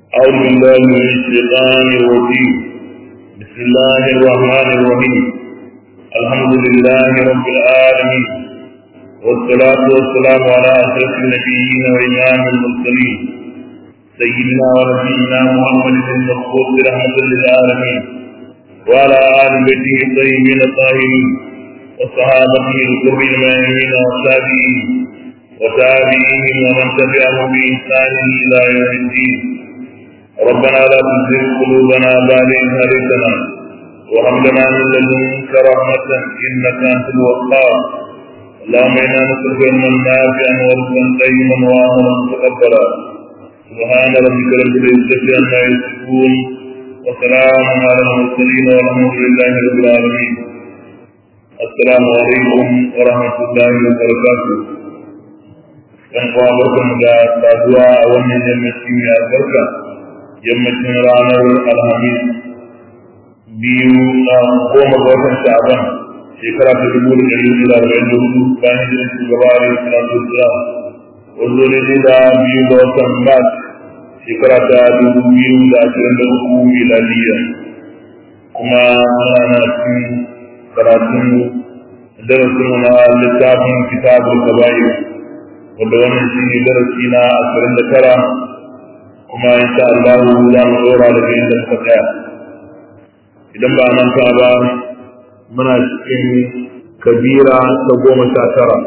أعوذ بالله من الشيطان الرجيم بسم الله الرحمن الرحيم الحمد لله رب العالمين والصلاة والسلام على أشرف النبيين وإمام المرسلين سيدنا ونبينا محمد المبعوث رحمة للعالمين وعلى آل بيته الطيبين الطاهرين وصحابته الكرم الميامين والتابعين وتابعيهم ومن تبعهم بإحسان إلى يوم الدين ربنا لا تزغ قلوبنا بعد إذ هديتنا وهب لنا من لدنك رحمة إنك أنت الوهاب اللهم إنا نسألك علما نافعا ورزقا طيبا وعملا متقبلا سبحان ربك رب العزة عما يصفون وسلام على المرسلين والحمد لله رب العالمين السلام عليكم ورحمة الله وبركاته ‘yan uwa barkan da saduwa a wannan yammaci mai albarka yammacin ranar alhamis biyu na goma ga watan sha'aban shekara ta dubu da ɗari hudu da arba'in da hudu bayan hijirar shugaba a yau salatu wasalam wanzu ne da biyu ga watan mars shekara ta dubu biyu da ashirin da uku miladiya kuma muna na cikin karatun darasin na littafin kitabul kaba'ir wanda wannan shi ne darasi na ashirin da tara kuma insha Allah za mu dora daga inda muka tsaya idan ba nan ta ba muna cikin kabira ta goma sha tara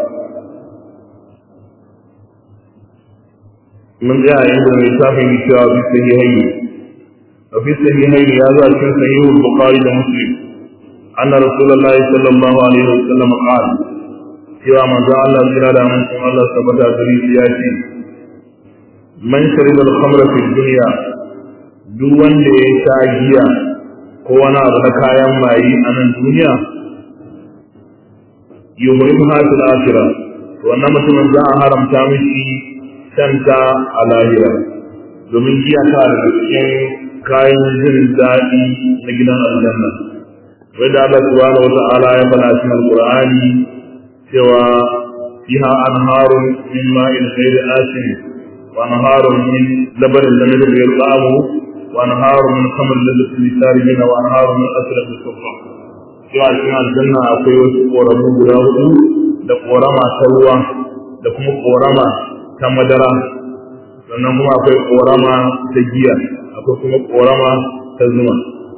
mun ga inda mai tafi yi cewa bi sahihaini a fi sahihaini ya zo a cikin sahihul bukhari da muslim anna rasulullahi sallallahu alaihi wasallam qala cewa manzo Allah jira da mun kuma Allah tabbata gari ya ce man shariba al-khamra fi dunya duk wanda ya sha giya ko wani abu na kayan mayi a nan duniya yuhrim hasil akhirah to wannan mutumin za a haramta mishi shanta a lahira domin giya ta da cikin kayan jin daɗi na gidan aljanna wanda Allah subhanahu wa ta'ala ya faɗa cikin alqur'ani cewa fiha anharun min ma'in ghairi asin wa anharun min labanin lam yadri yalqamu wa anharun min khamr ladhi lisaribin wa anharun min asrad as-sufra cewa cikin aljanna akwai wasu koramu guda hudu da korama ta ruwa da kuma korama ta madara sannan kuma akwai korama ta giya akwai kuma korama ta zuma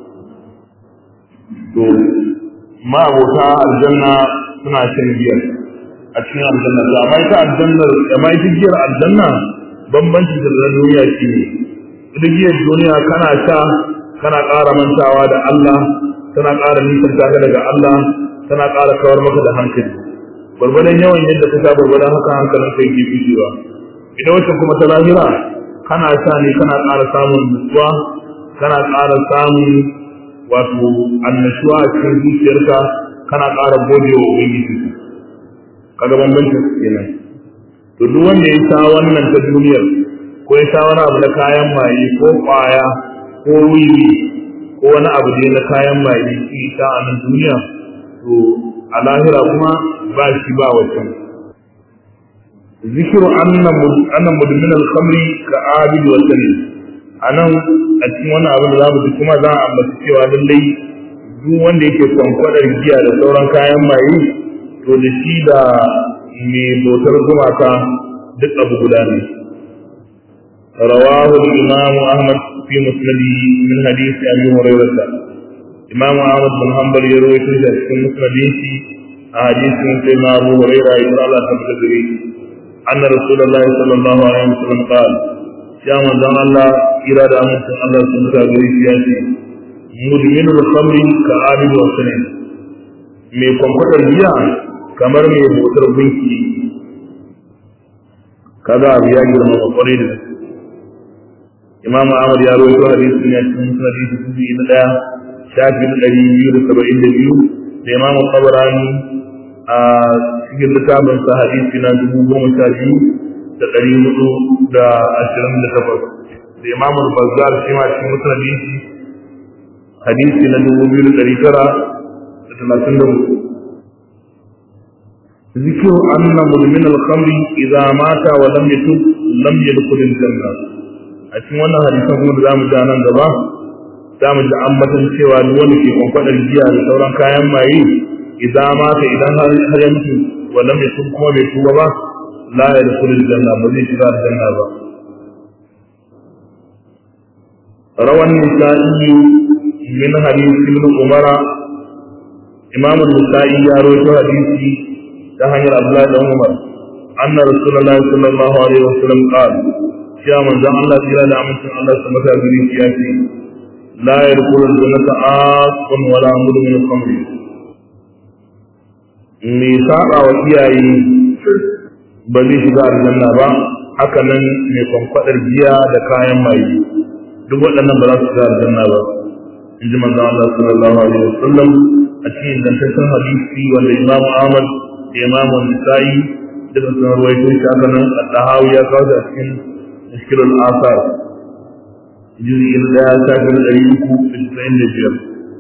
to ma abota aljanna suna shan giyar a cikin aljanna to amma ita aljannar amma ita giyar aljanna bambancin da na duniya shi ne ita giyar duniya kana sha kana ƙara mantawa da Allah tana ƙara nisan ka daga Allah tana ƙara kawar maka da hankali gwargwadon yawan yadda ka sha gwargwadon haka hankalin kai ke fushewa ita wacce kuma ta lahira kana sha ne kana ƙara samun nutsuwa kana ƙara samun wato annashuwa a cikin zuciyarka kana ƙara gode wa ubangiji kaga bambancin su kenan to duk wanda ya sha wannan ta duniyar ko ya sha wani abu na kayan maye ko ƙwaya ko wiwi ko wani abu ne na kayan maye shi sha a nan duniya to a lahira kuma ba shi ba wancan zikiru anna mudmin al-khamri ka abid wa salim anan a cikin wannan abin da za mu ji kuma za a ambaci cewa lallai duk wanda yake kwankwadar giya da sauran kayan maye to da shi da mai bautar gumaka duk abu guda ne rawahu imam ahmad fi musnadi min hadisi abi hurairah imam ahmad bin hanbal ya rawaito shi a cikin musnadin shi a hadisin sai ma abu hurairah ibn Allah ta bada gare shi anna rasulullahi sallallahu alaihi wasallam qala ya manzon Allah kira da amincin Allah sun ga gare shi ya ce mudminul khamri ka abid wa sanin mai kwankwadar giya kamar mai motar gunki kaga abu ya girma ba kwarai da gaske imam ahmad ya rawaito hadisi ne cikin musnad hadisi na daya shafi na ɗari biyu da saba'in da biyu da imam tabarani a cikin littafin sa hadisi na dubu goma sha biyu da ɗari hudu da ashirin da takwas da imam bazzar shi ma cikin musnad hadisi na dubu biyu da ɗari tara da talatin da hudu ذكر أن مدمن الخمر إذا مات ولم يتب لم يدخل الجنة a cikin wannan hadisan kuma da zamu ji nan gaba zamu ji ambatan cewa duk wanda ke kwankwadar giya da sauran kayan maye idan ma ka idan har har ya mutu wannan mai sun kuma bai tuba ba la ya da kullu janna ba zai shiga aljanna ba rawan nisa'i min hadith ibn umara imam an-nisa'i ya rawaito hadisi ta hanyar abdullahi dan umar anna rasulullahi sallallahu alaihi wasallam qala ya manzon Allah jira da amincin Allah su mata gari ya ce la yadkhulu al-jannata aqun wala mudmin khamr me saba wa iyaye ba zai shiga aljanna ba haka nan mai kwankwadar giya da kayan maye duk waɗannan ba za su shiga aljanna ba in ji manzon Allah sallallahu alaihi wasallam a cikin dantaccen hadisi wanda Imam Ahmad da Imam Nisa'i duka sun rawaito shi haka nan al-Tahawi ya kawo a cikin Mushkilul Asar juz'i na ɗaya shafin ɗari uku da casa'in da biyar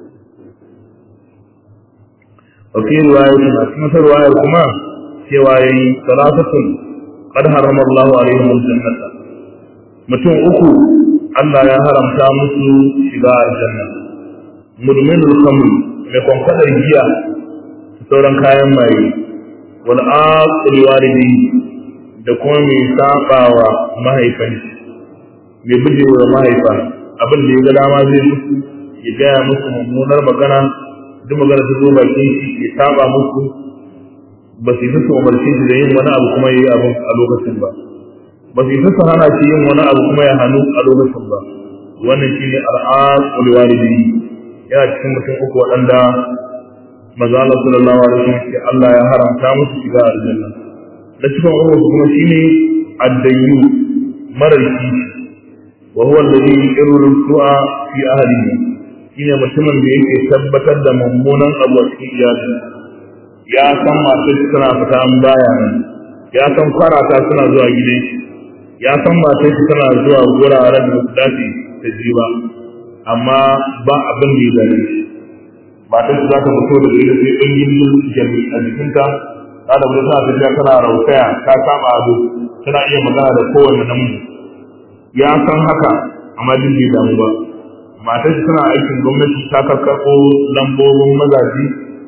وفي رواية في رواية كما سواي ثلاثة قد حرم الله عليهم الجنة mutum uku Allah ya haramta musu shiga aljanna mudminul khamr mai kwankwadar giya da sauran kayan maye wal aqul walidi da kuma mai sabawa mahaifan mai bijewa mahaifa abin da ya ga dama zai musu ya gaya musu mummunar magana duk magana ta zo bakin shi ya saba musu ba su yi su umarce shi da yin wani abu kuma ya yi abu a lokacin ba ba su yi su hana shi yin wani abu kuma ya hannu a lokacin ba wannan shi ne al'ad ulwalidi yana cikin mutum uku waɗanda maza Allah sallallahu alaihi wasallam ce Allah ya haramta musu shiga aljanna na cikin uku kuma shi ne addayyu marar kishi wa huwa alladhi yuqirru su'a fi ahlihi shine mutumin da yake tabbatar da mummunan abu a cikin iyali ya san matar suna fita an baya nan ya san kwarata suna zuwa gidan shi ya san matar shi tana zuwa guraren da su dace ta ji ba amma ba abin da ya gane shi matar shi za ta fito da gari da sai ɗan yin jami a jikinta ta da wani tana tafiya tana rautaya ta kama ado tana iya magana da kowane namiji ya san haka amma jin bai damu ba matar tana aikin gwamnati ta karkarɓo lambobin mazaji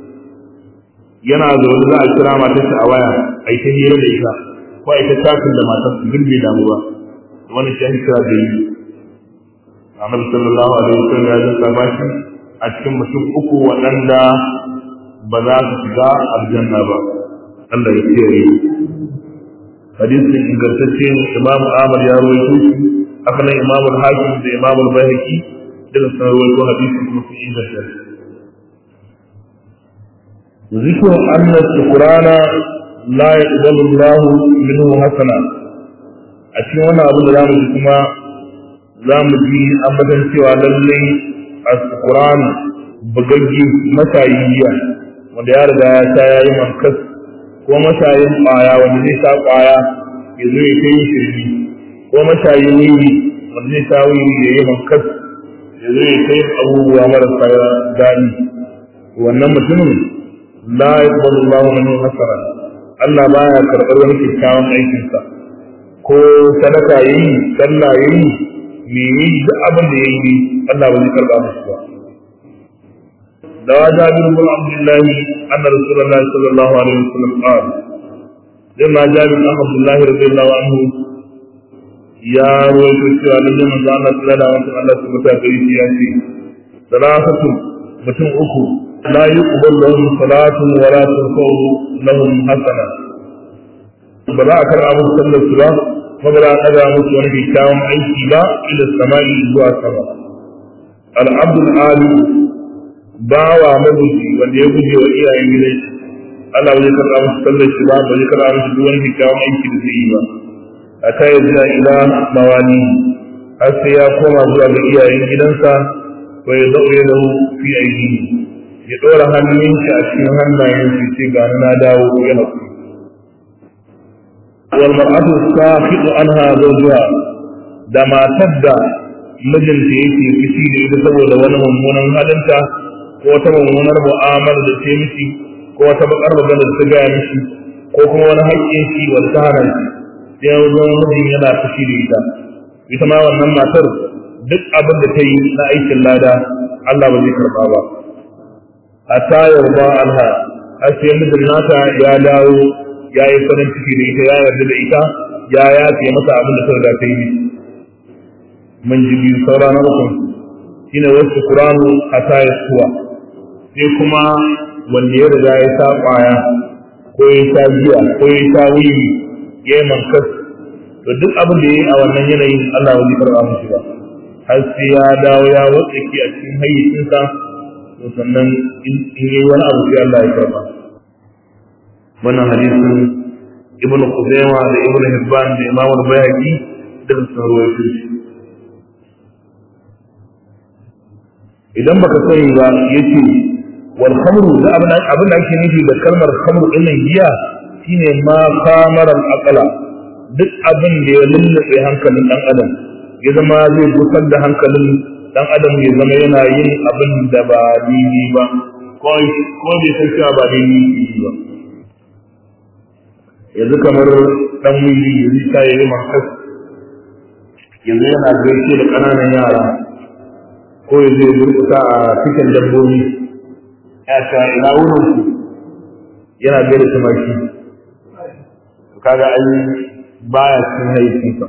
yana zaune za a kira matar a waya a yi ta hira da ita ko a yi ta takin da matar su bai damu ba wani shi ake kira da yi annabi sallallahu alaihi wasallam ya zanta bashi a cikin mutum uku waɗanda ba za su shiga aljanna ba Allah ya kiyaye hadisin ingantacce imamu Ahmad ya rawaito shi haka nan imamu Hakim da imamu Bayhaqi daga sanarwar ko hadisi kuma sun inganta shi ذكر أن الشكران لا يقبل الله منه حسنا أشي وانا أبو لام كما لام جي أبدا سوى للي الشكران بغجي مسايية wanda ya riga ya sha ya yi mankas ko mashayin ƙwaya wanda zai sha ƙwaya ya zo ya kai shirmi ko mashayin wuri wanda zai sha wuri ya yi mankas ya zo ya kai abubuwa marasa daɗi wannan mutumin la yaqbalu Allahu minhu hasana Allah baya karɓar wani kyakkyawan aikinsa ko sadaka yayi sallah yayi me yi duk abin da yayi Allah ba zai karɓa masa ba da jabir bin Abdullah anna Rasulullah sallallahu alaihi wasallam qala لما جابر بن عبد الله رضي الله عنه ya rawaito cewa lallai manzo Allah sallallahu alaihi wasallam Allah subhanahu wa ta'ala ya ce salatu mutum uku la yuqbal lahum salatun wa la turfa'u lahum hasana ba za a karɓa musu sallar su ba kuma ba za a ɗaga musu wani kyakkyawan aiki ba ila sama'i zuwa sama al-abdul ali bawa mabuji wanda ya guje wa iyayen gidan shi Allah bai karɓa musu sallar shi ba ba zai karɓa musu duk wani kyakkyawan aiki da zai yi ba ata ya zuwa ila mawani har sai ya koma zuwa ga iyayen gidansa wa ya zaure da fi aiki ya ɗora hannun shi a cikin hannayen shi ce ga na dawo ya haƙuri wal mar'atu safiqu anha zawjuha da matar da mijinta yake fushi da ita saboda wani mummunan halinta ko wata mummunar mu'amala da ta mishi ko wata bakar magana da ta gaya mishi ko kuma wani haƙƙin shi wanda ta hana shi sai ya zama mijin yana fushi da ita ita ma wannan matar duk abin da ta yi na aikin lada Allah ba zai karba ba hatta yarda anha har sai mijin nata ya dawo ya yi farin ciki da ita ya yarda da ita ya yafe masa abin da ta riga ta yi mun ji biyu saura na uku shine wasu kuranu hatta ya suwa sai kuma wanda ya riga ya sa kwaya ko ya sha giya ko ya sha wiwi ya yi mankas to duk abin da ya yi a wannan yanayin Allah wani karɓa mushi ba har sai ya dawo ya watsake a cikin hayyacinsa to sannan in yi wani abu sai Allah ya karɓa wannan hadisin ibn Khuzaimah da ibn Hibban da Imam al-Bayhaqi da sun rawaito shi idan baka sani ba yace wal khamru da abin abin da ake nufi da kalmar khamru din nan giya shine ma kamar al aqla duk abin da ya lullube hankalin dan adam ya zama zai gusar da hankalin dan adam ya zama yana yin abin da ba dini ba ko ko bai san cewa ba dini ba yanzu kamar dan wili yanzu ta yi makas yanzu yana gaishe da ƙananan yara ko ya zai durkuta a cikin dabbobi ya ta ina wurin su yana gaida tumaki kaga ai baya cikin haifinsa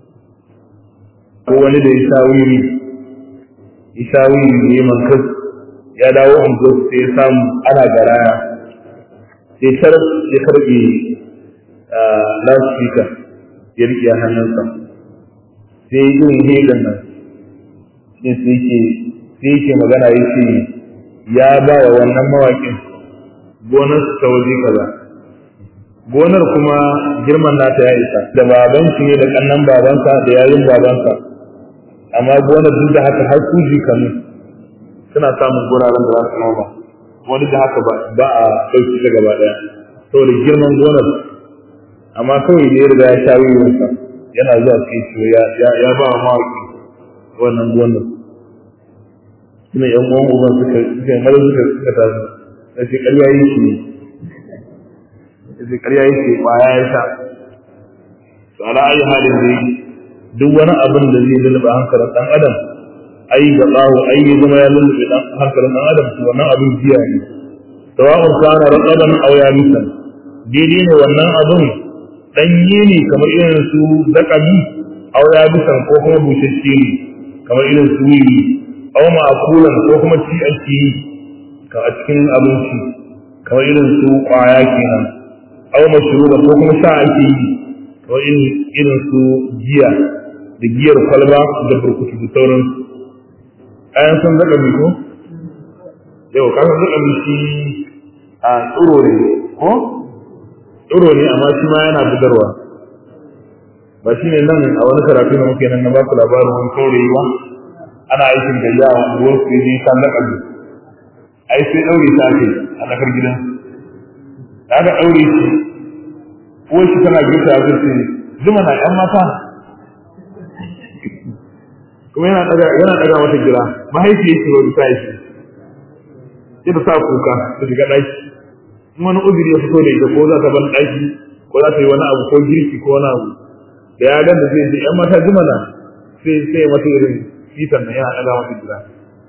ko wani da ya sha wiri ya sha wiri da ya mankas ya dawo ungo sai ya samu ana garaya sai tar ya karbe loudspeaker ya riƙe hannunsa sai yin hegan nan sai sai yake magana ya ce ya ba wa wannan mawaƙin gonar ta waje kaza gonar kuma girman nata ya isa da baban shi ne da kannan babansa da yayin babansa amma gonar duk da haka har kuji kanu suna samun guraren da za su noma wani da haka ba a ɗauki ta gaba ɗaya saboda girman gonar amma kawai da ya riga ya sha wuyarsa yana zuwa sai ce ya ba wa mawaƙi wannan gonar suna yan uwan uban suka suka yi mara suka suka tafi da shi ƙarya yi shi da ƙarya yi shi ƙwaya ya sha to ala ayi halin da duk wani abin da zai lulluɓe hankalin ɗan adam ai ga tsawo ai ya zama ya lulluɓe hankalin ɗan adam to wannan abin jiya ne sawa'un kana raqaban aw yabisan daidai ne wannan abin ɗanye ne kamar irin su zakami aw yabisan ko kuma bushashe ne kamar irin su wiwi aw ma'kulan ko kuma ci ake yi ka a cikin abinci kamar irin su kwaya kenan aw mashruba ko kuma sha ake yi kamar irin su giya da giyar kwalba da burkutu da sauran ayan san zaka mi ko yau ka san zaka mi shi a tsuro ne ko tsuro ne amma shi ma yana bugarwa ba shi ne nan a wani karatu da muke nan na ba ku labarin wani kaurayi ba ana aikin da yawa ruwan su ne kan na kallo ai sai daure ta ake a tsakar gidan da aka daure shi ko shi tana gita a zai zuma na yan mata kuma yana daga yana daga mata gira mahaifiya ce ba ta shi sai ta sa kuka ta shiga daki in wani uzuri ya fito da ita ko za ta ban daki ko za ta yi wani abu ko girki ko wani abu da ya ganda zai ce yan mata zuma na sai sai mata irin fitan nan yana ɗaga masa gida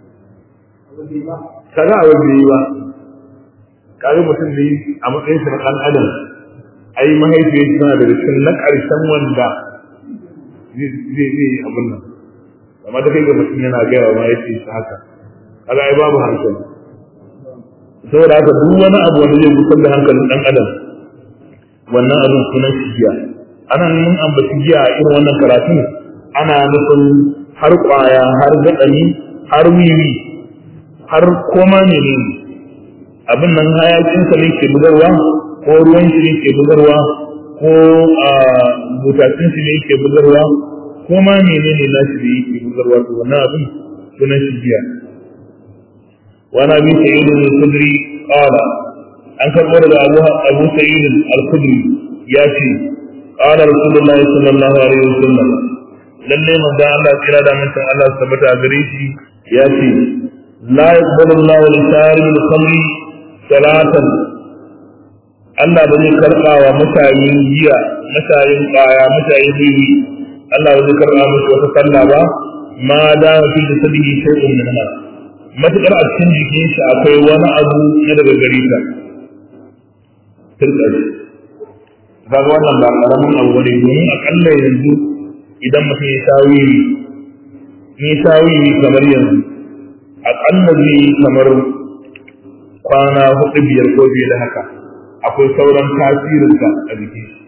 kaga a wajen yi ba kaga mutum da a matsayin sa na ɗan adam ai mahaifiyar shi tana da cikin na ƙarshen wanda zai zai abin nan amma da kai ga mutum yana gaya wa mahaifiyar shi haka kaga ai babu hankali saboda haka duk wani abu wanda zai gusar da hankalin ɗan adam wannan abin sunan shi giya ana mun ambaci giya a irin wannan karatun ana nufin har ƙwaya har gaɗani har wiwi har koma ne ne abin nan hayakinsa ne ke bugarwa ko ruwan shi ne ke bugarwa ko a butacin shi ne ke bugarwa ko ma mene ne nashi da yake bugarwa to wannan abin sunan shi biya wani abin sa'idin al-kudri qala an karɓo daga abu abu sa'idin al-kudri ya ce qala rasulullahi sallallahu alaihi wasallam lalle manzo Allah kira da mutum Allah tabbata gare shi ya ce la yaqbalu Allahu al-sari al-khamri salatan Allah ba zai karɓa wa mutanen giya mutanen ƙwaya mutanen bibi Allah ba zai karɓa musu wata sallah ba ma da fi da sabihi shay'un min ma matakar a cikin jikin shi akwai wani abu na daga gari ta tilka kaga wannan ba karamin abu bane domin akalla yanzu idan mutum ya tawi ni tawi kamar yanzu akalla zai kamar kwana hudu biyar ko biyu da haka akwai sauran tasirinsa a jikin shi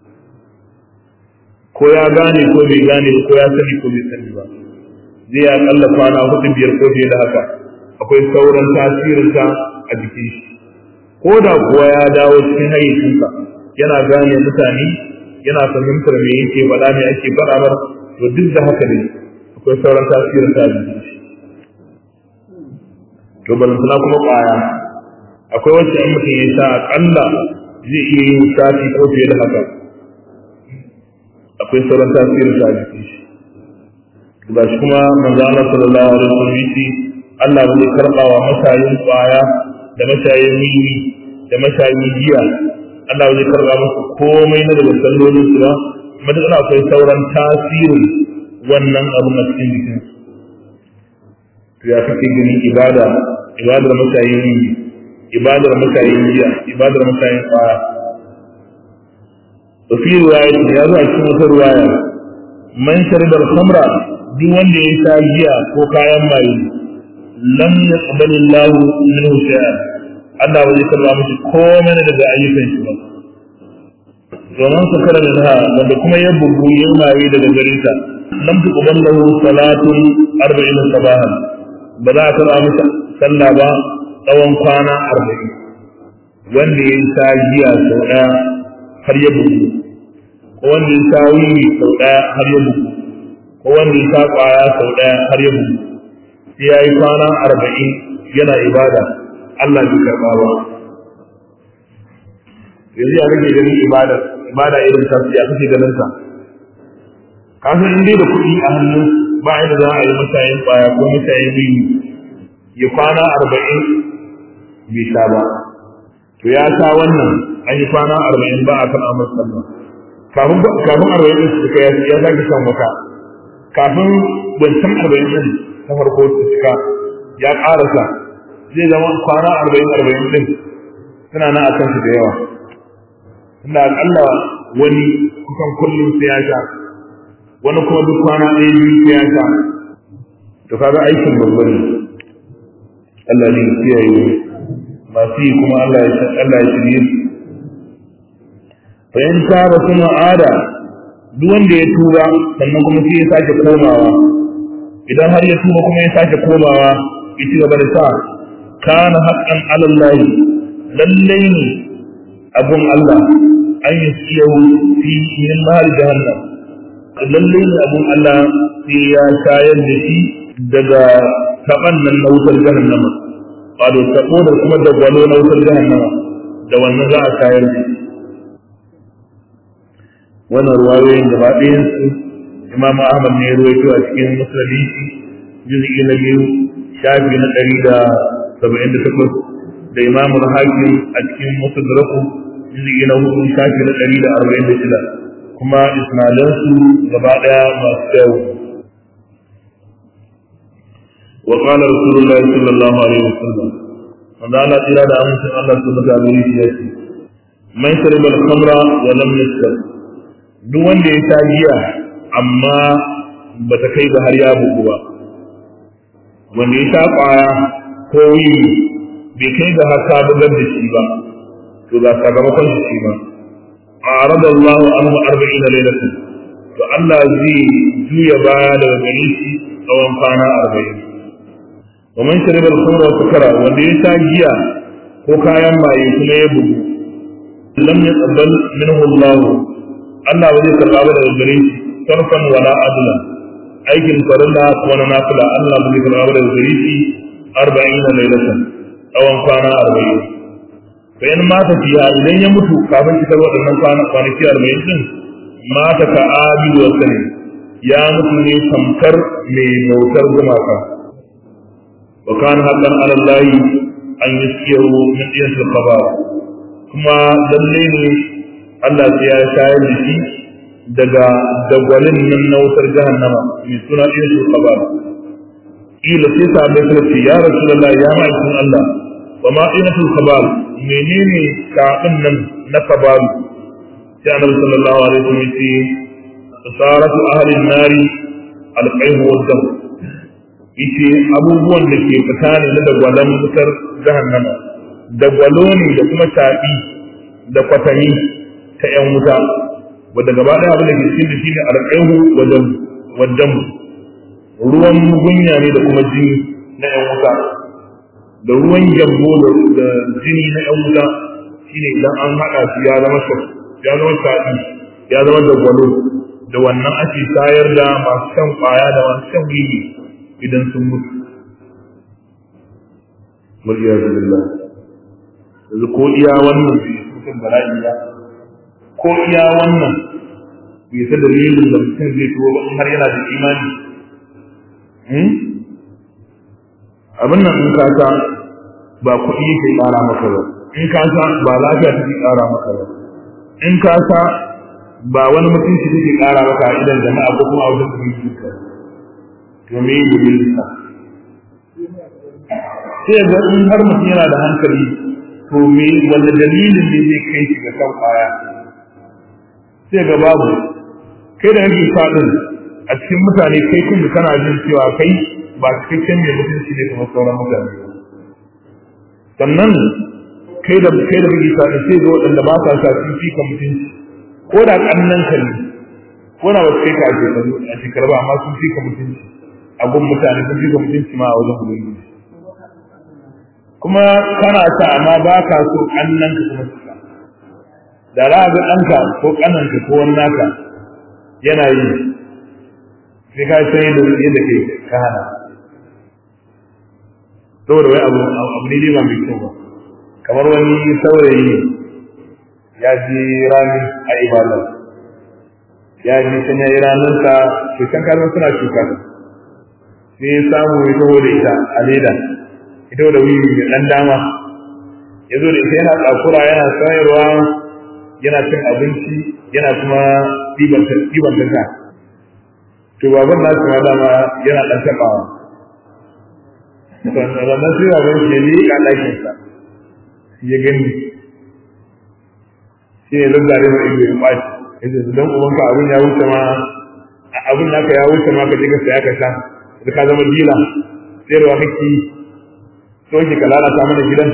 ko ya gane ko bai gane ko ya sani ko bai sani ba zai akalla kwana hudu biyar ko biyu da haka akwai sauran tasirinsa a jikin shi ko da kuwa ya dawo cikin hayyacinsa yana gane mutane yana fahimtar me yake faɗa me ake faɗa mar to duk da haka ne akwai sauran tasirinsa a jikin shi to balantana kuma ƙwaya akwai wacce in mutum ya sha aƙalla zai iya yin sati ko fiye da haka akwai sauran tasirin ta jikin shi ga shi kuma manzo Allah sallallahu alaihi wasallam yace Allah bai karba wa mashayin kwaya da mashayin wiwi da mashayin giya Allah bai karba musu komai na daga sallolin su ba madana akwai sauran tasirin wannan abu na cikin jikin su to ya kake ganin ibada ibadar mashayin wiwi ibadar mashayin giya ibadar mashayin kwaya وفي رواية يا ذو أشهر في رواية من شرب الخمر دي wanda ya sha giya ko kayan maye lam yaqbal Allah minhu shay'a Allah bai karba mishi komai daga ayyukan shi ba domin su kara da wanda kuma ya bugu ya maye daga gare ta lam tuqbal lahu salatun 40 sabahan ba za a karba mishi sallah ba tsawon kwana 40 wanda ya sha giya sau daya har ya bugu ko wanda ya sha wiwi sau ɗaya har ya bugu ko wanda ya sha ƙwaya sau ɗaya har ya bugu sai ya yi kwana arba'in yana ibada Allah bai karɓa ba yanzu ya kake ganin ibada ibada irin ta ya kake ganin ta ka san in dai da kuɗi a hannun ba inda za a yi mashayin ƙwaya ko mashayin wiwi ya kwana arba'in bai sha ba to ya sha wannan an yi kwana arba'in ba a kan amur sallah kafin kafin arba'in din su ya ya sake shan wata kafin wancan arba'in din ta farko su cika ya ƙarasa zai zama kwana arba'in arba'in din suna nan akan su da yawa inda akalla wani kusan kullum sai ya sha wani kuma duk kwana ɗaya biyu sai ya sha to kaga aikin babba ne Allah ne ya kiyaye masu yi kuma Allah ya Allah ya shirye su fa in taba kuma ada duk wanda ya tuba sannan kuma sai ya sake komawa idan har ya tuba kuma ya sake komawa ya ci gaba da sa kana haqqan ala Allah lalle ne abun Allah an yi siyahu fi min mahal jahannam lalle ne abun Allah sai ya shayar da shi daga taban nan na wutar jahannama wato tabo da kuma da gwalo na wutar jahannama da wannan za a shayar da shi wannan ruwayoyin gaba ɗayan su imam ahmad ne ya ruwaito a cikin musulmi juz'i na biyu shafi na ɗari da saba'in da takwas da imam hakim a cikin musadraku juz'i na hudu shafi na ɗari da arba'in da shida kuma isnailansu gaba ɗaya masu kyau وقال رسول الله صلى الله عليه وسلم من أنا إلى أن الله سبحانه وتعالى من شرب الخمر ولم يسكر duk wanda ya sha giya amma ba ta kai ga har ya bugu ba wanda ya sha kwaya ko wiwi bai kai ga har ka bugar da shi ba to ga sakamakon shi shi ba a arada Allah anhu arba'ina lailatan to Allah zai juya baya daga gare shi tsawon kwana arba'in wa man shariba al-khamra wa sukara wanda ya sha giya ko kayan maye kuma ya bugu lam yaqbal minhu Allah Allah ba zai karɓa ba daga gare shi sarfan wala adla aikin farilla ko na nafila Allah ba zai karɓa ba daga gare shi arba'ina lailatan tsawon kwana arba'in fa in mata fiya idan ya mutu kafin cikar waɗannan kwana kwanaki arba'in din mata ka abidu wa sani ya mutu ne tamkar mai bautar gumaka wa kana haqqan ala Allah an yaskiyahu min diyatil khabar kuma lalle ne Allah sai ya shayar da shi daga dagwalin nan na wutar jahannama mai suna irin su kabar ila sai sahabbai suka ce ya rasulullahi ya ma'aikin Allah wa ma inatul kabar menene kafin nan na kabaru sai annabi sallallahu alaihi wasallam ya ce saratu ahli nari alqaihu wa dam yace abubuwan da ke fita ne na dagwalan wutar jahannama dagwalo ne da kuma taɓi da kwatami ta ‘yan wuta wadda gaba ɗaya abin da ke cikin da shi ne alƙaihu wajen ruwan gunya ne da kuma jini na ‘yan wuta da ruwan gyambo da jini na ‘yan wuta shi ne idan an haɗa shi ya zama ya zama taɓi ya zama dagwalo da wannan ake tayar da masu shan ƙwaya da masu shan wiwi idan sun mutu. Muliyar Billah. yanzu ko iya wannan bai mutum bala'i ba ko iya wannan bai sa dalilin da mutum zai tuwo ba har yana da imani abin nan in ka sa ba kuɗi yake ƙara maka ba in ka sa ba lafiya take ƙara maka ba in ka sa ba wani mutunci take ƙara maka a idan jama'a ko kuma a wajen ubangiji ka to me yi dalilin sa sai ga in har mutum yana da hankali to me wanda dalilin ne zai kai shi ga kan kwaya sai ga babu kai da kake fadin a cikin mutane kai kun da kana jin cewa kai ba cikakken mai mutunci ne kamar sauran mutane sannan kai da kai da kake fadin sai ga waɗanda ba sa sa sun fi ka mutunci ko da kannan ka ne ko da wasu kai ka a shekaru a shekaru ba amma sun fi ka mutunci a gun mutane sun fi ka mutunci ma a wajen ubangiji kuma kana sa amma ba ka so kannan ka kuma su da za ga ɗanka ko ƙananka ko wani naka yana yi sai ka san yadda yadda ke ka hana saboda wai abu abu ne ba mai kyau ba kamar wani saurayi ya ji rani a ibada ya ji sun yayi ranarsa shekan kalmar suna shuka sai ya samu ya taho da ita a leda ita da wiwi da ɗan dama ya zo da ita yana tsakura yana sayarwa yana cin abinci yana kuma ɗiban ta to baban na su dama yana ɗan taɓawa sannan sai baban shi ya liƙa ɗakinsa ya gani shi ne zazzare mai ido ya ɓaci ya ce don ubanka abin ya wuce ma abin naka ya wuce ma ka je ka saya ka sha da ka zama dila sayarwa kake so ki ka lalata mana gidan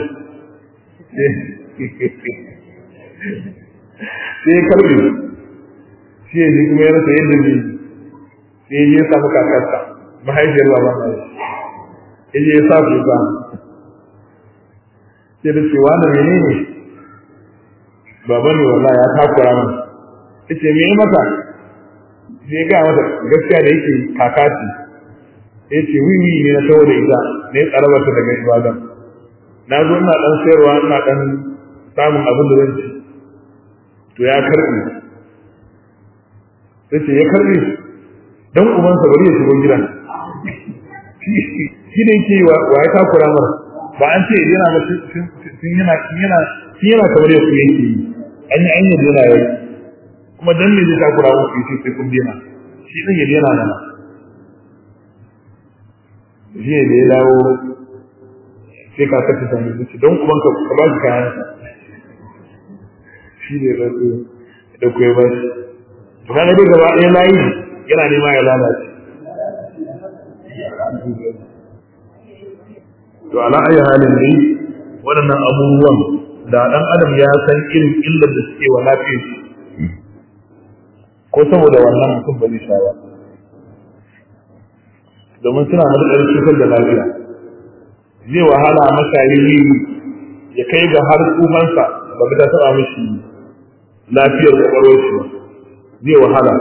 sai ya karbe shi ya ji kuma ya rasa yadda ne sai ya samu kakarsa mahaifiyar baban na ya je ya sa kuka sai da cewa na mene ne baba ne wallah ya takura min ita me yi masa sai ga mata gaskiya da yake kakaci ya ce wiwi ne na tawo da ita ne tsarabarta daga ibadan na zo ina dan sayarwa ina dan samun abin da zan ci to ya karbe sai ce ya karbe dan ubansa bari ya shigo gidan shi ne ke wa ya takura mara ba an ce yana ba sun yana yana shi yana kamar ya kuye ke an yi anyar yana yau kuma dan ne zai takura muku sai sai kun dena shi din ya dena mana shi ne da ya dawo sai ka kace ta ne don ubanka ka ba shi kayan shi ne da su da ku ya bashi to kaga dai gaba ɗaya layi yana nema ya lalace to ala ayi halin ne waɗannan abubuwan da ɗan adam ya san irin illar da suke wa lafiyar shi ko saboda wannan mutum ba zai sha ba domin suna matuƙar cutar da lafiya zai wahala mashayi ya kai ga har tsufansa ba ta taɓa mishi lafiyar kwakwalwar shi ba zai wahala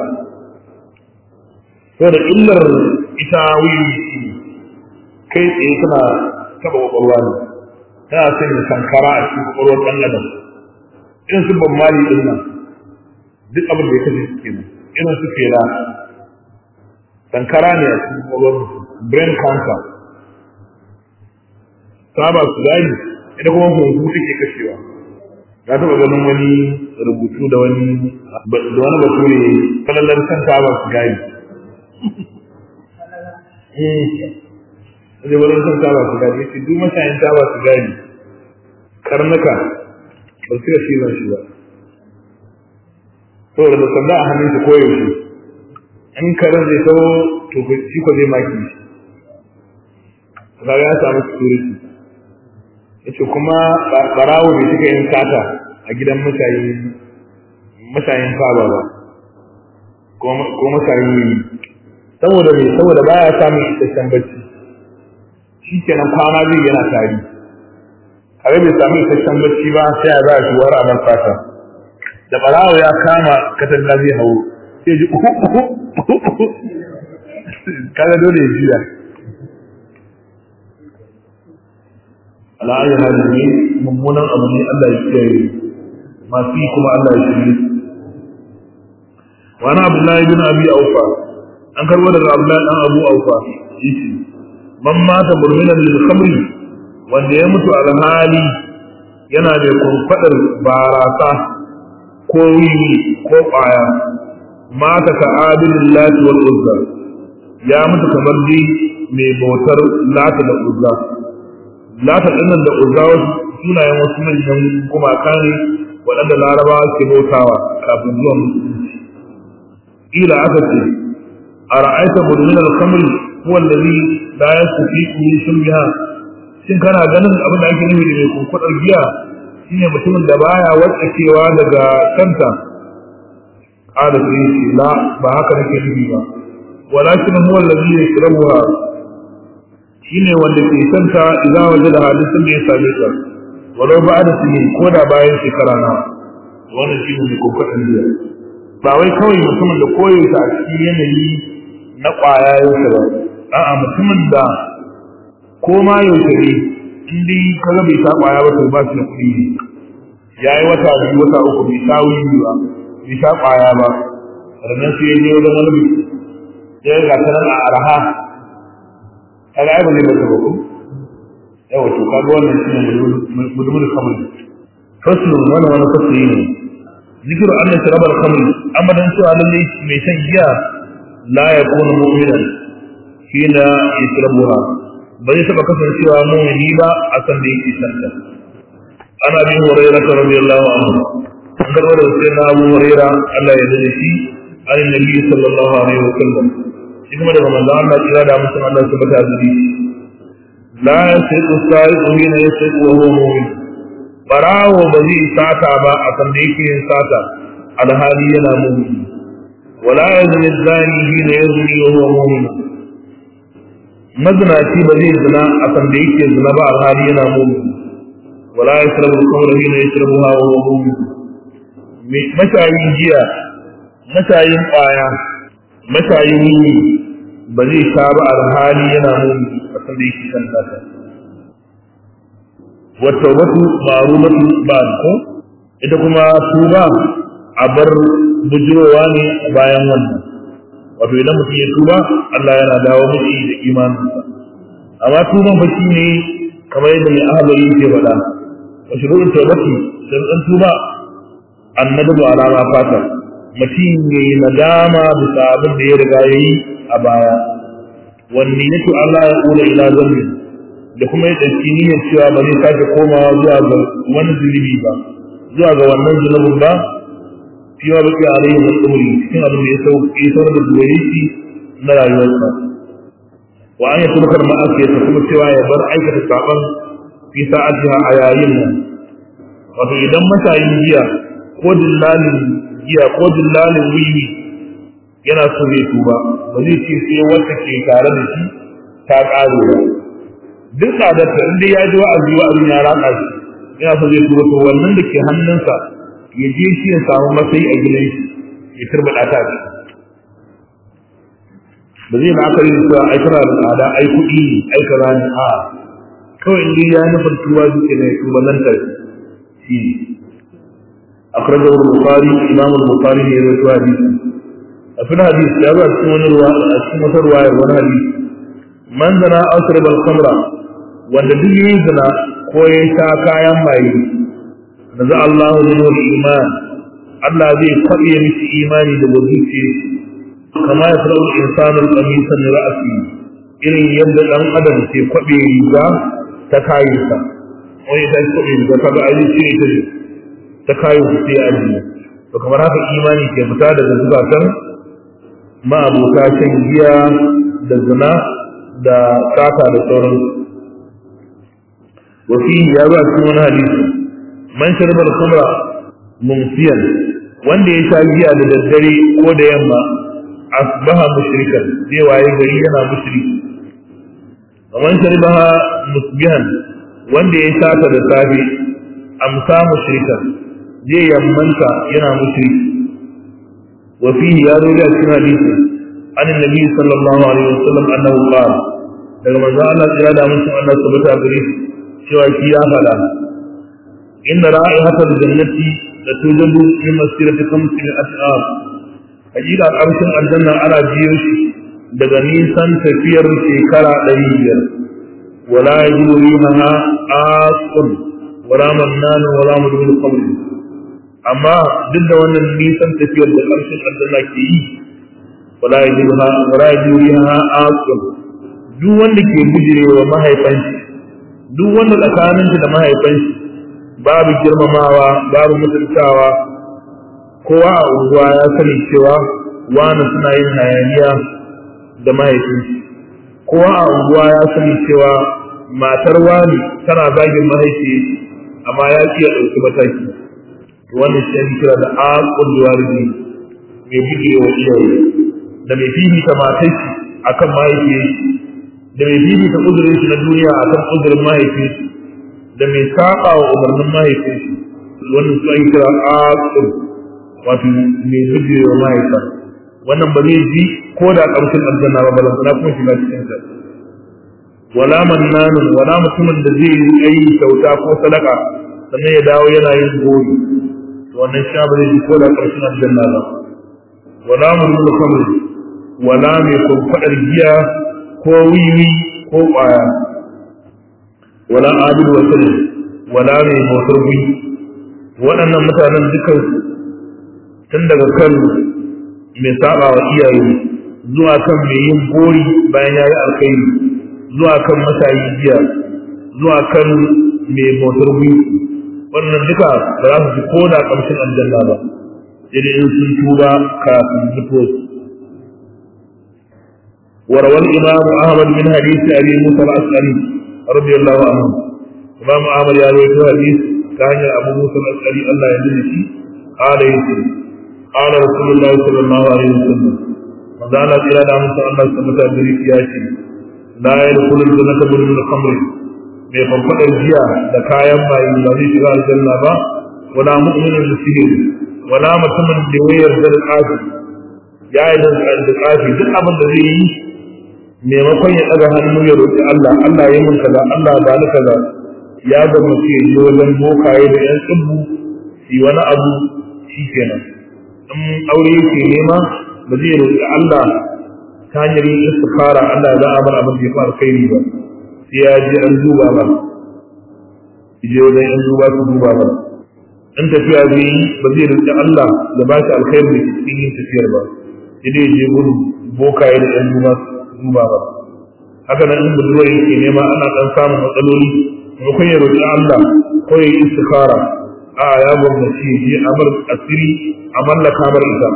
to da illar ita wiwi shi kai tsaye tana taɓa kwakwalwa ne tana sanya sankara a cikin kwakwalwar ɗan adam irin su ban mali ɗin nan duk abin da ya kashe su kenan irin su fela sankara ne a cikin kwakwalwar brain cancer saba su gani ita kuma hunhu take kashewa na taɓa ganin wani rubutu da wani da wani bature kalalar kan taba su gari eh wani kan taba su gari shi duk mashayin taba su gari karnuka ba su da cizon shi ba saboda da sanda a hannun shi koyaushe in karen zai sau to shi ko zai maki shi kaga ya samu security yace kuma barawo bai shiga yin sata a gidan mashayin mashayin faba ba ko mashayin yi saboda me saboda baya samun isasshen bacci shi kenan kwana zai yana tari kare bai samu isasshen bacci ba sai ya za a shuwar a nan fata da barawo ya kama katanga zai hau sai ji uhu uhu uhu kaga dole ya jiya ala ayi hali ne mummunan abu ne Allah ya kiyaye masu yi kuma Allah ya shirye wa na Abdullahi bin Abi Aufa an karbo daga Abdullahi dan Abu Aufa yace man mata burminan lil khamri wanda ya mutu alhali yana da kurfadar barasa ko wiwi ko kwaya mata ka abilillahi wal uzza ya mutu kamar dai mai bautar lata da uzza lata dinnan da uzza wasu sunayen wasu manyan gumaka ne waɗanda larabawa ke bautawa kafin zuwa musulunci ila aka ce a ra'aita budmin al-khamri huwa allazi la yasfiqu min shurbiha shin kana ganin abin da ake nufi da mai kunkudar giya shine mutumin da baya watsakewa daga kanta qala sai shi la ba haka nake nufi ba walakin huwa allazi yashrabuha shine wanda ke santa idan waje da hadisin da ya same ta walau ba da sinin ko da bayan shekara na wannan shine mai kokarin biya ba wai kawai mutumin da koyo ta a cikin yanayi na kwaya yau ba a'a mutumin da ko ma yaushe ne in dai kaga bai sa kwaya ba to ba shi da kuɗi ne yayi wata biyu wata uku bai sa wuri ba bai sa kwaya ba sannan sai ya je wajen wani biki ya ga ta nan a araha kaga ai ba zai bata ba ko yawa to kaga wannan shine mudumul khamr faslu wannan wani fasli ne zikiru anna sharab al khamr amma dan cewa lalle mai shan giya la yakunu mu'minan hina yashrabuha ba zai taba kasancewa mu'mini ba a san da yake shan ta ana bin hurairah radiyallahu anhu an garba da sai na abu hurairah Allah ya dade shi an nabi sallallahu alaihi wasallam shi kuma daga manzo Allah kira da mutum Allah su bata zubi la yasiqu sa'iqu hina yasiqu wa huwa mu'min barawo ba zai sata ba a san da yake yin sata alhali yana mu'min wala yazni zani hina yazni wa huwa mu'min mazinaci ba zai zina a san da yake zina ba alhali yana mu'min wala yashrabu al-khamra hina yashrabuha wa huwa mu'min mashayin jiya mashayin ƙwaya mashayin wuni ba zai sha ba alhali yana muni a san da yake kan nasa wata watu ma'rumatu ba ko ita kuma tuba a bar bujirowa ne bayan wannan wato idan mutum ya tuba Allah yana dawo mishi da imaninsa amma tuban fa ne kamar yadda mai ahalari ke faɗa wa shuru'ul tawbati dan dan tuba annadu ala ma fata mutum ya yi nadama bisa abin da ya riga ya yi a baya wanne yake Allah ya kula ila zambi da kuma ya ɗauki niyyar cewa ba zai sake komawa zuwa ga wani zunubi ba zuwa ga wannan zunubin ba fi ma baki alayhi wa tsumuri cikin abin da ya saurar da zuwa shi na rayuwarsa wa an yi turkar ma'asiyarsa kuma cewa ya bar aikata saɓon fi sa'atiha a yayin nan wato idan mashayin giya ko dillalin giya ko dillalin wiwi yana so zai tuba ba zai ce sai wacce ke tare da shi ta ƙare ba duk tsadarta in dai ya ji wa'azi wa'azin ya ratsa shi yana so zai tuba to wannan da ke hannunsa ya je shi ya samu matsayi a gidan shi ya turbaɗa ta shi ba zai la'akari da cewa ai tana da tsada ai kuɗi ne ai kaza ne a kawai in dai ya nufin tuba zuke ne tuba nan ta shi ne أخرجه البخاري إمام البخاري في رواية حديث في الحديث يا بعد سمن الرواية رواية والحديث من زنا أشرب الخمر wanda duk yi zina ko ya sha kayan maye naza Allahu min iman Allah zai kwaɗe mishi imani da zuciya kama ya fara insanu qamisa min ra'si irin yadda dan adam ke kwaɗe riga ta kayinsa wani ta kwaɗe riga ta ga aji ce ita ta kayin su sai aji to kamar haka imani ke fita daga zukatan ma'abuta shan giya da zina da sata da sauransu وفيه يا بقى cikin wani hadisi man sharba al-khamra mumsiyan wanda ya sha giya da daddare ko da yamma asbaha mushrikan zai waye gari yana mushriki man sharbaha musbihan wanda ya sha ta da safe amsa mushrikan zai yammanta yana mushriki wa fihi ya zo da cikin hadisi an annabi sallallahu alaihi wasallam annahu qala daga manzo Allah ya da musu Allah subhanahu wa ta'ala cewa shi ya faɗa inda ra'ihatul jannati da tujabu min masirati khamsi min ashab hakika ƙarshen aljanna ana biyo shi daga nisan tafiyar shekara ɗari biyar wala yajidu rihaha aqun wala mannan wala mudul qabr amma duk da wannan nisan tafiyar da ƙarshen aljanna ke yi wala yajidu wala yajidu rihaha aqun duk wanda ke bijirewa mahaifanshi duk wanda tsakaninta da mahaifanshi babu girmamawa babu mutuntawa kowa a unguwa ya sani cewa wani suna yin hayaniya da mahaifinshi kowa a unguwa ya sani cewa matar wani tana zagin mahaifi amma ya ci ya ɗauki mataki wannan shi ake kira da aqul walidi mai buge wa iyaye da mai fifita matar shi akan mahaifi da mai fifita uzurin shi na duniya akan uzurin mahaifi da mai saba wa umarnin mahaifi wannan su ake kira aqul wato mai buge wa mahaifa wannan ba zai ji ko da ƙarshen aljanna ba balantana kuma shiga cikin ta wala mannanun wala mutumin da zai yi ayi kyauta ko sadaka sannan ya dawo yana yin goyi wannan sha ba zai ji ko da ƙarshen aljanna ba wala mulmul khamr wala mai kurkwadar giya ko wiwi ko ƙwaya wala abid wa sallam wala mai motar gwi waɗannan mutanen dukan tun daga kan mai saba wa iyaye zuwa kan mai yin gori bayan ya yi alkhairi zuwa kan mashayi jiya zuwa kan mai motar gwi wannan duka ba za su ji ko da ƙamshin aljanna ba sai dai in sun tuba kafin mutuwa وروى الإمام أحمد من حديث أبي موسى الأشعري رضي الله عنه إمام أحمد يروي حديث كان أبو موسى الأشعري الله يجزيه قال يسير قال رسول الله صلى الله عليه وسلم مدانا إلى دام الله سمتا بريك ياشي لا يدخل الجنة من الخمر mai kwamfadar jiya da kayan maye ba zai shiga aljanna ba wala mu'minin da sihiri wala mutumin da ya yarda da tsafi ya yi da tsafi duk abin da zai yi maimakon ya ɗaga hannu ya roƙi Allah Allah ya mun kaza Allah ba ni kaza ya ga mace ya je wajen bokaye da yan tsibbu su wani abu shi kenan in aure yake nema ba zai roƙi Allah ta hanyar yin istikara Allah za a bar abin da ya fara kai ba sai ya je an duba ba je wajen yan duba su duba ba in tafiya zai yi ba zai roƙi Allah da ba shi alkhairi da cikin yin tafiyar ba sai dai je gudu bokaye da yan duba duba ba haka nan in budurwa yake nema ana dan samun matsaloli maimakon ya roƙi Allah ko ya yi istikhara a ya gwamnati ya je amar asiri a mallaka mar ita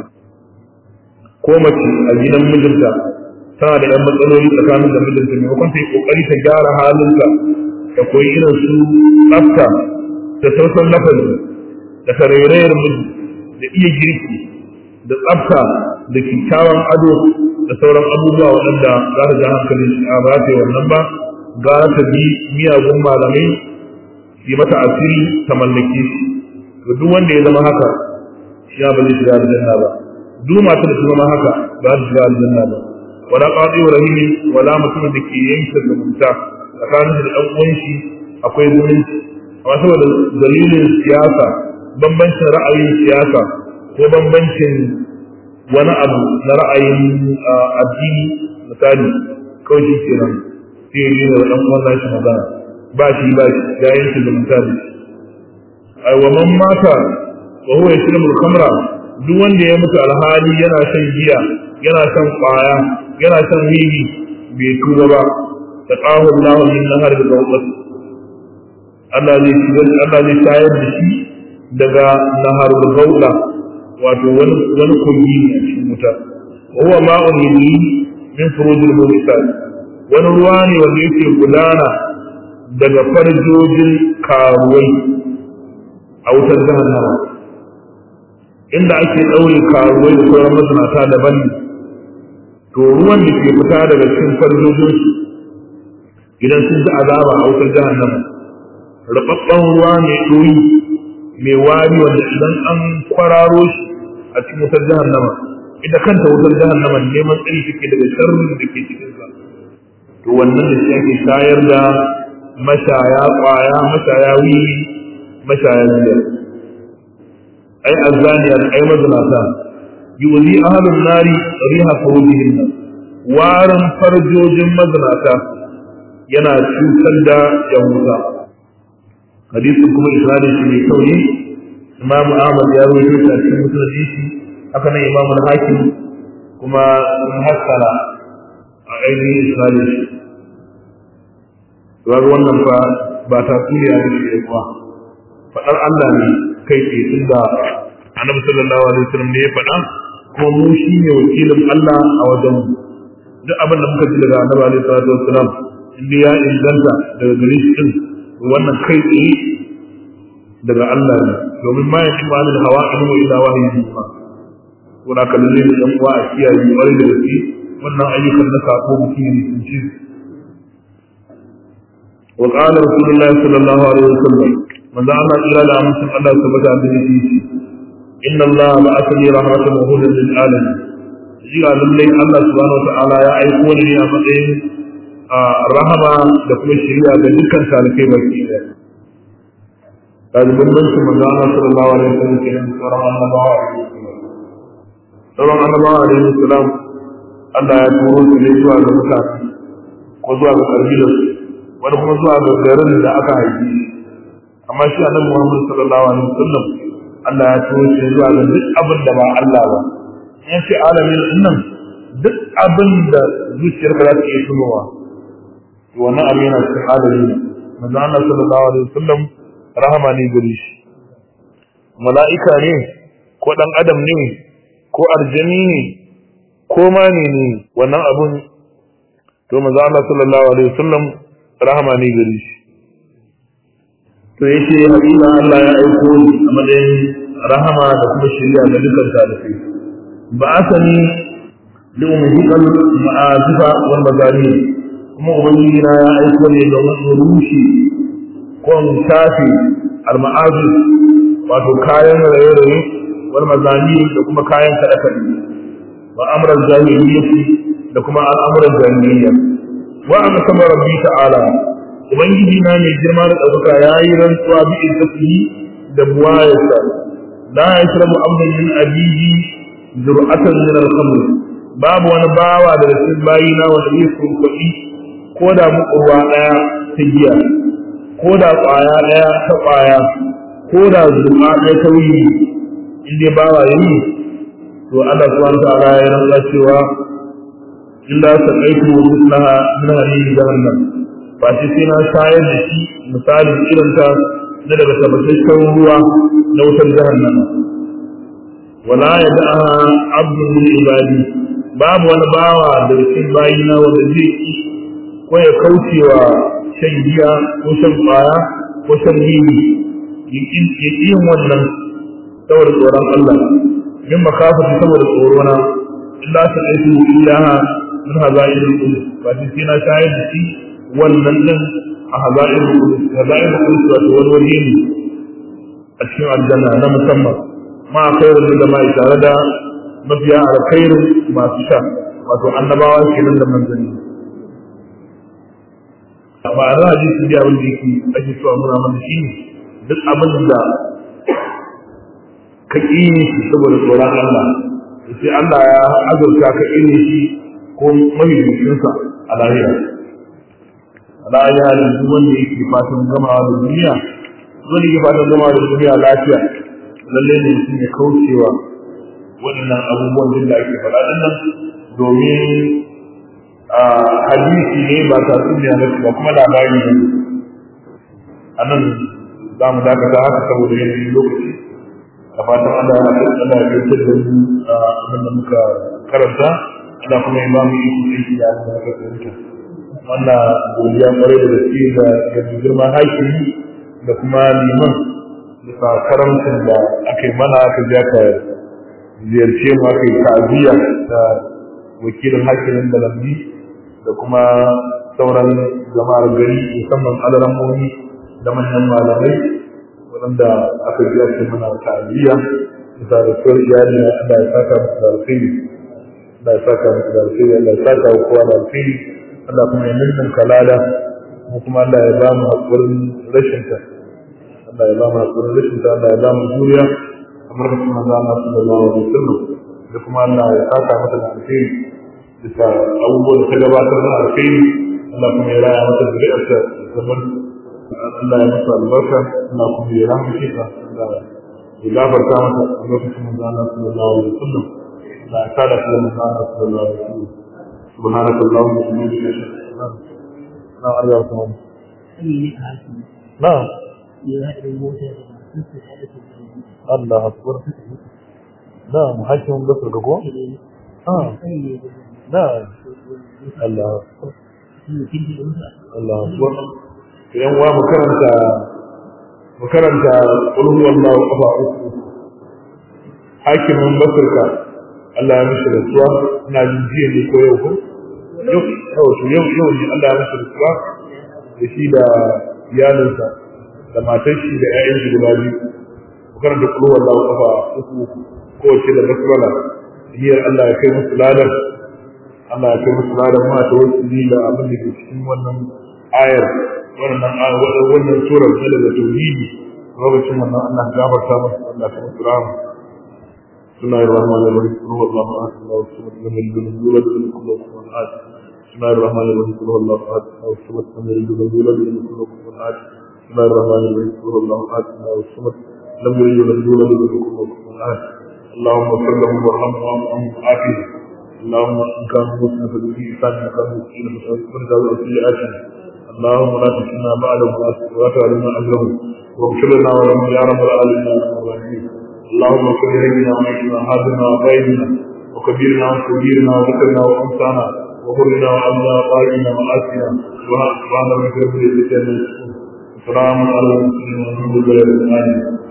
ko mace a gidan mijinta tana da yan matsaloli tsakanin da mijinta maimakon ta yi kokari ta gyara halinta da koyi irin su tsafta da sausan lafazi da tarairayar miji da iya girki da tsafta da kyakkyawan ado da sauran abubuwa waɗanda za ta ja hankalin shi a ba ta yi wannan ba ga ta bi miyagun malamai yi mata asiri ta mallake shi to duk wanda ya zama haka shi ya ba zai shiga aljanna ba duk matar da ta zama haka ba ta shiga aljanna ba wala qadi wa rahimi wala mutumin da ke yanke zumunta tsakanin da ɗan uwan shi akwai zumunci amma saboda dalilin siyasa bambancin ra'ayin siyasa ko bambancin wani abu na ra'ayin addini misali kawai shi ke nan sai yi da ɗan uwan nashi magana ba shi ba shi ya yanke zumunta da shi ai wa man mata wa huwa yashrabu al-khamra duk wanda ya mutu alhali yana shan giya yana shan kwaya yana shan wiwi bai tuba ba taqahu Allah min nahar al-gawqat Allah zai shigar Allah zai tayar da shi daga nahar al-gawqa wato wani wani kogi a cikin wuta huwa ma'un yadi min furujil mu'minat wani ruwa ne wanda yake gudana daga farjojin karuwai a wutar jahannama inda ake ɗaure karuwai da sauran masanata daban ne to ruwan da ke fita daga cikin farjojinsu idan sun ji azaba a wutar jahannama rababban ruwa mai ɗoyi mai wari wanda idan an kwararo shi a cikin wutar jahannama ita kanta wutar jahannama neman tsari take daga sharrin da ke cikinsa to wannan da shi ake shayar da mashaya kwaya mashaya wiwi mashaya biyar ai azzaniyar ai mazinata yuzi ahlun nari riha furujihin nan warin farjojin mazinata yana cutar da yan wuta hadisin kuma isra'ila shi ne kauri imam ahmad ya rawaito shi a cikin musulunci shi haka nan imam al-hakim kuma sun hassara a ainihin isra'ila shi ga wannan fa ba ta tsuriya da shi kuwa faɗar Allah ne kai tsaye tun da annabi sallallahu alaihi wasallam ne ya faɗa kuma mu shi ne wakilin Allah a wajen mu duk abin da muka ji daga annabi alaihi salatu wasallam inda ya inganta daga gare shi din wannan kai tsaye daga Allah ne domin ma yake ma da hawa in wa ila wahyi ma wanda kallon ne dan uwa a kiyaye ƙwarai da gaske wannan ayyukan na sako mutum ne sun ci وقال رسول الله صلى الله عليه وسلم من دعا الله إلى الأمس الله ثبت عن ذلك إن الله بعثني رحمة وهدى للعالمين jiya lallai Allah subhanahu wata'ala ya aiko ni a matsayin rahama da kuma shari'a ga dukkan talibai baki ɗaya. Kaji bambanci manzo Allah sallallahu alaihi wasallam ke nan sauran annabawa a sauran annabawa a alaihi salam Allah ya turo su ne zuwa ga mutane ko zuwa ga kabilarsu wani kuma zuwa ga garin da aka haifi amma shi annabi Muhammad sallallahu alaihi wasallam Allah ya turo shi zuwa ga duk abin da ba Allah ba in ce alamin nan duk abin da zuciyar ka za ta iya tunowa to wannan abin yana cikin alamin manzo Allah sallallahu alaihi wasallam rahama ne gare shi mala'ika ne ko dan adam ne ko arjani ne ko ma ne ne wannan abun to manzo Allah sallallahu alaihi wasallam rahama ne gare shi to yace hakika Allah ya aiko ni a matsayin rahama da kuma shari'a ga dukkan talibai ba asani li umhikal ma'azifa wal mazani kuma ubangiji na ya aiko ne domin in rushe ko in shafe al ma'azif wato kayan raye-raye wal mazani da kuma kayan kaɗe-kaɗe wa amran jahiliyyati da kuma al'amuran jahiliyya wa an sama rabbi ta'ala ubangiji na mai girma da ɗaukaka ya yi rantsuwa bi izzatihi da buwayarsa la yashrabu abdun min abihi zur'atan min al-khamr babu wani bawa daga cikin bayina wanda zai kurkuɗi ko da mukurwa ɗaya ta giya ko da ƙwaya ɗaya ta ƙwaya ko da zurma ɗaya ta wuyi in dai bawa yayi to Allah subhanahu wa ta'ala ya rantsa cewa illa saqaitu mislaha min hadhihi jahannam ba shi sai na shayar da shi misalin irin ta na daga tabbataccen ruwa na wutar jahannam wala yad'a abdu min ibadi babu wani bawa da cikin bayina wanda zai ki ko ya kaucewa shan giya ko shan kwaya ko shan gini ya yin wannan saboda tsoron Allah min makafati saboda tsorona illa ta aiki illaha min hazair al-qulub ba shi sai na shayar da shi wannan din a hazair al-qulub hazair al-qulub wato wani waje ne a cikin aljanna na musamman ma khairul da mai tare da mafiya alkhairin masu sha wato annabawa kenan da manzanni ba a hadisi da abin da yake ake so a nuna mana shi duk abin da ka ƙi shi saboda tsoron Allah sai Allah ya azurta ka ƙi shi ko mahimmancinsa a lahira a lahira da duk wanda yake fatan gamawa da duniya wani ya fatan zama da duniya lafiya lallai ne mutum ya kaucewa waɗannan abubuwan da ake faɗa nan domin hadisi ne ba tatsuniya na ba kuma labari ne a nan za mu dakata haka saboda yanayin lokaci da fatan Allah ya kai Allah ya kai da mu abin da muka karanta Allah kuma ya ba mu iko aiki da abin da muka karanta wannan godiya kwarai da gaske da da girman hakimi da kuma liman da karamcin da aka yi mana aka je aka ziyarce mu aka yi ta'aziyya da wakilin hakimin da lambi da kuma sauran jama'ar gari musamman alarammomi da manyan malamai waɗanda aka ji ake mana ta'aziyya bisa da suwar iyali na Allah ya saka musu da alkhairi Allah ya saka musu da alkhairi Allah ya saka wa kowa da alkhairi Allah kuma ya nuna kalada mu kuma Allah ya ba mu haƙurin rashin ta Allah ya ba mu haƙurin rashin ta Allah ya ba mu juriya kamar da kuma za na sallallahu alaihi wasallam da kuma Allah ya saka mata da alkhairi bisa abubuwan da ta gabatar da alkhairi Allah kuma ya raya mata zuri'arta zaman Allah ya masa albarka Allah kuma ya rahmace ta Allah ya gafarta mata a lokacin manzo Allah sallallahu alaihi wasallam Allah ya kada ta manzo Allah sallallahu alaihi wasallam سبحانك اللهم وبحمدك اشهد ان لا اله الا انت نعم الله اكبر نعم حكم بصر كوكو اه نعم الله اكبر الله اكبر idan wa mu karanta mu karanta qul huwallahu kafa uku hakimin basirka Allah ya mishi rasuwa ina jin jiya ne ko yau ko yau yau yau yau ne Allah ya mishi rasuwa da shi da iyalinsa da matar shi da ƴaƴan shi guda biyu ku karanta qul huwallahu kafa uku ko ce da basmala niyyar Allah ya kai musu ladan Allah ya kai musu ladan ma ta wasu da abin da ke cikin wannan ayar wannan wannan surar ta daga tauhidi lokacin wannan Allah gafarta musu Allah ta musu rahama بسم الله الرحمن الرحيم قل هو الله احد الله الصمد لم يلد ولم يولد ولم يكن له كفوا احد بسم الله الرحمن الرحيم قل هو الله احد الله الصمد لم يلد ولم يولد ولم يكن له كفوا احد بسم الله الرحمن الرحيم قل هو الله احد الله الصمد لم يلد ولم يولد ولم يكن له كفوا احد اللهم صل وسلم وارحمه وارحمه وعافيه اللهم ان كان مسلما فبه انسان ان كان مسلما فبه سيئاته اللهم لا تكلنا بعده ولا تعلمنا اجره واغفر لنا ولهم يا رب العالمين يا رب العالمين اللهم اغفر لنا وعيشنا حاضرنا وغيرنا وكبيرنا وكبيرنا وذكرنا وانثانا وغرنا وعنا وقائنا وآتنا سبحان ربك رب العزة عما يصفون وسلام على المرسلين والحمد لله رب العالمين